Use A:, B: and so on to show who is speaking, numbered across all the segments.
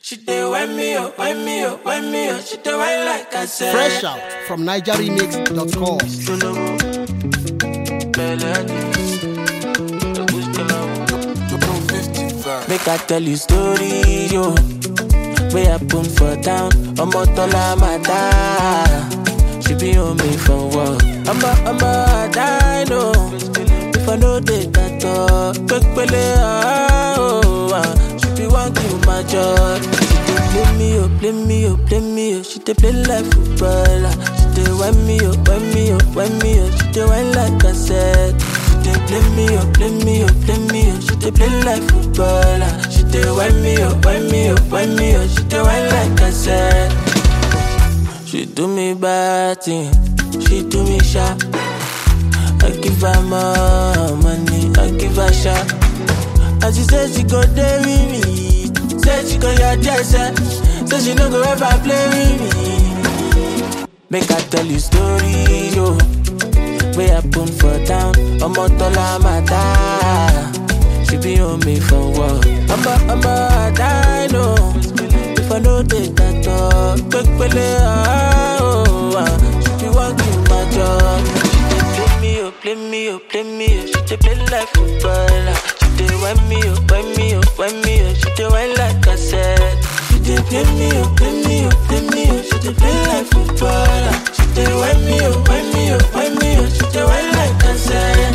A: She dey wind me up, wind me up, wind me up. She dey wind like I said.
B: Fresh out from NigerRemix.com.
A: Make I tell you story, yo. Way happen for town, ọmọ tọ́lá máa dá. She be on me for work. Ọmọ ọmọ àdá no. If I no dey tàtọ̀, pépélé oh, ah. She be wan kill my joy. She dey play me oh, play me oh, play me oh. She dey play like footballer. She dey wind me oh, wind me oh, wind me oh. She dey wind like cassette. She dey play me oh, play me oh, play me oh. She dey play like footballer. She dey wind me oh, wind me oh, wind me oh. She dey wind like cassette. She do me bad thing, she do me sharp. I give her more money, I give her shot. And she say she go there with me, say she go your jersey, say she no go ever play with me. Make I tell you story, yo. Way happen for town, ọmọ tọ́lá máa dá. She be on me for work. Ọmọ ọmọ àdá no. If I no dey tàtọ̀, pépélé oh, ah. She be wan kill my job. She dey play me oh, play me oh, play me oh. She dey play like footballer. She dey wind me oh, wind me oh, wind me oh. She dey wind like cassette. She dey play me oh, play me oh, play me oh. She dey play like footballer. She dey wind me oh, wind me oh, wind me oh. She dey wind like cassette.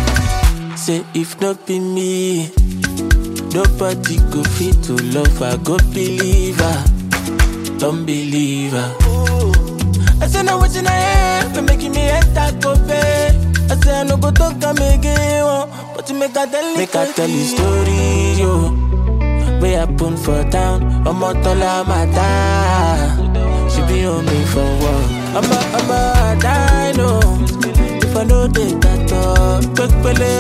A: Say if not be me, nobody go fit to love her. Go believe her, don't believe her. I say no wetin I hear, for making me enter go pay. I say I no go talk am again, oh, but you make I tell you. Make I tell you story, yo. Way happen for town, ọmọ tọ́lá máa dá. She be on me for work. Ọmọ ọmọ àdá no. If I no dey tàtọ̀, pépélé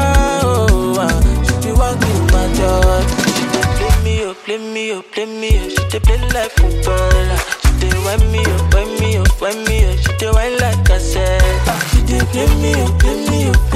A: oh, ah. She be wan kill my joy. She dey play me oh, play me oh, play me oh. She dey play like footballer. She dey wind me oh, wind me oh, wind me oh. She dey wind like cassette. She dey play me oh, play me oh,